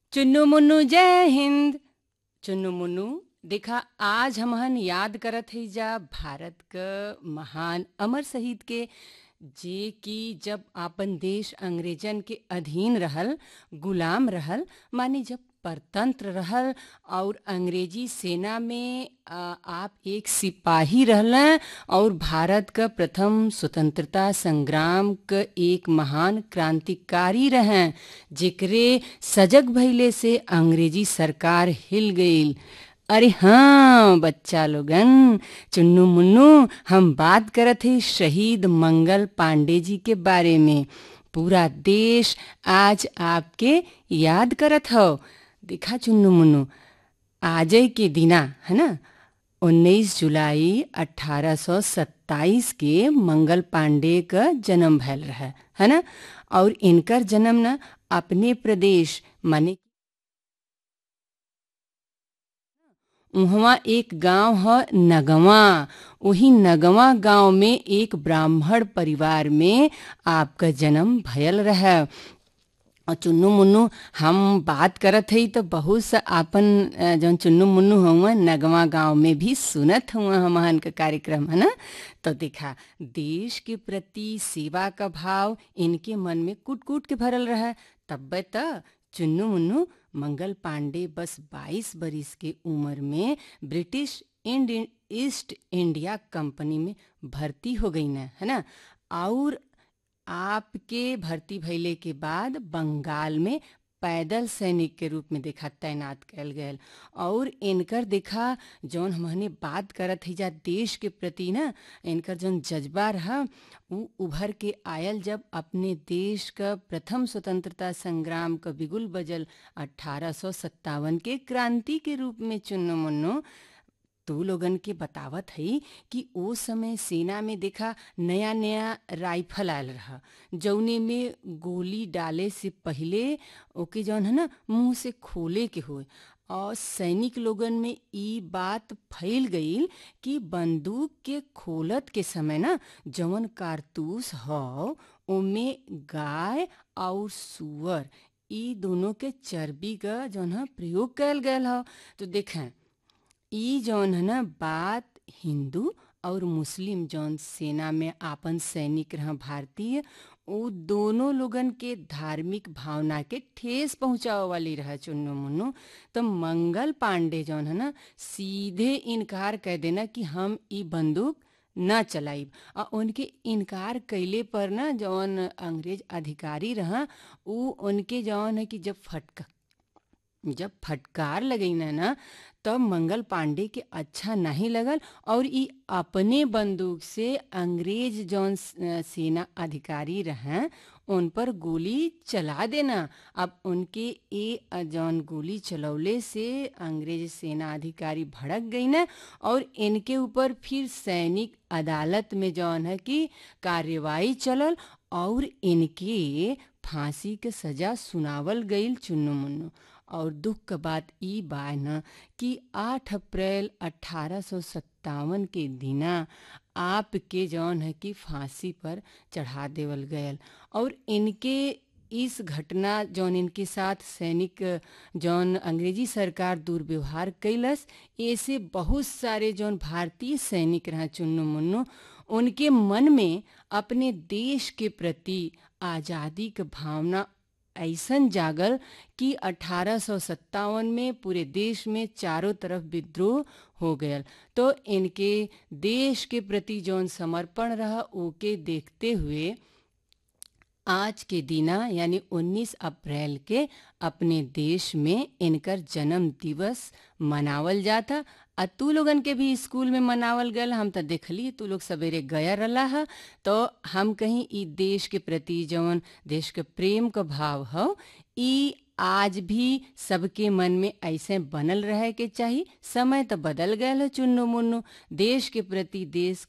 चुन्नू मुन्नू जय हिंद चुन्नू मुन्नू देखा आज हमहन याद करत हई जा भारत क महान अमर शहीद के जे कि जब आपन देश अंग्रेजन के अधीन रहल गुलाम रहल माने जब परतंत्र रहल और अंग्रेजी सेना में आ, आप एक सिपाही रहलन और भारत क प्रथम स्वतंत्रता संग्राम क एक महान क्रांतिकारी रहें जेकरे सजग भइले से अंग्रेजी सरकार हिल गईल अरे हाँ बच्चा लोगन चुन्नू मुन्नू हम बात करत हई शहीद मंगल पांडे जी के बारे में पूरा देश आज आपके याद करत हो देखा चुन्नू मुन्नू आजय के दिना है ना 19 जुलाई 1827 के मंगल पांडे का जन्म भयल रहा है ना और इनकर जन्म ना अपने प्रदेश माने उहवा एक गांव है नगवा वही नगवा गांव में एक ब्राह्मण परिवार में आपका जन्म भयल रहा और चुन्नू मुन्नू हम बात करत हई तो बहुत सा आपन जौन चुन्नू मुन्नू हुआ नगवा गांव में भी सुनत हुआ हमहन का कार्यक्रम है ना तो देखा देश के प्रति सेवा का भाव इनके मन में कूट कूट के भरल रहा तब त चुन्नू मुन्नू मंगल पांडे बस 22 बरिस के उम्र में ब्रिटिश इंड ईस्ट इंडिया कंपनी में भर्ती हो गई ना है ना और आपके भर्ती भइले के बाद बंगाल में पैदल सैनिक के रूप में देखा तैनात कैल गयल और इनकर देखा जौन हमने बात करत ही जा देश के प्रति ना इनकर जौन जज्बा रहा उ उभर के आयल जब अपने देश का प्रथम स्वतंत्रता संग्राम का बिगुल बजल अठारह के क्रांति के रूप में चुन्नो मुन्नो तू लोगन के बतावत हई कि ओ समय सेना में देखा नया नया राइफल आयल रहा जौने में गोली डाले से पहले ओके जौन है ना मुंह से खोले के होए और सैनिक लोगन में ई बात फैल गईल कि बंदूक के खोलत के समय ना जवन कारतूस हौ ओमे गाय और सुअर ई दोनों के चर्बी का जौन है प्रयोग कैल गयल हौ तो देखें ई जौन है ना बात हिंदू और मुस्लिम जौन सेना में आपन सैनिक रहा भारतीय वो दोनों लोगन के धार्मिक भावना के ठेस पहुंचावे वाली रहा चुन्नू मुन्नू तो मंगल पांडे जौन है ना सीधे इनकार कह देना कि हम ई बंदूक न चलाइब और उनके इनकार कैले पर ना जौन अंग्रेज अधिकारी रहा उ उनके जौन है कि जब फटका जब फटकार लगई ना ना तब मंगल पांडे के अच्छा नहीं लगल और ई अपने बंदूक से अंग्रेज जौन सेना अधिकारी रहें उन पर गोली चला देना अब उनके ए जौन गोली चलौले से अंग्रेज सेना अधिकारी भड़क गई ना और इनके ऊपर फिर सैनिक अदालत में जौन है कि कार्यवाही चलल और इनके फांसी के सजा सुनावल गईल चुन्नू मुन्नू और दुख का बात ई बा न कि 8 अप्रैल अठारह के दिना आपके जौन है कि फांसी पर चढ़ा देवल गयल और इनके इस घटना जौन इनके साथ सैनिक जौन अंग्रेजी सरकार दुर्व्यवहार कैलस ऐसे बहुत सारे जौन भारतीय सैनिक रहा चुन्नू मुन्नू उनके मन में अपने देश के प्रति आज़ादी की भावना ऐसन जागल कि अठारह में पूरे देश में चारों तरफ विद्रोह हो गया तो इनके देश के प्रति जौन समर्पण रहा ओके देखते हुए आज के दिना यानी 19 अप्रैल के अपने देश में इनकर जन्म दिवस मनावल जाता आ तू लोगन के भी स्कूल में मनावल गल हम तो देखली तू लोग सवेरे गया रला है तो हम कहीं ई देश के प्रति जौन देश के प्रेम का भाव हो ई आज भी सबके मन में ऐसे बनल रहे के चाहिए समय तो बदल गए चुन्नू मुन्नू देश के प्रति देश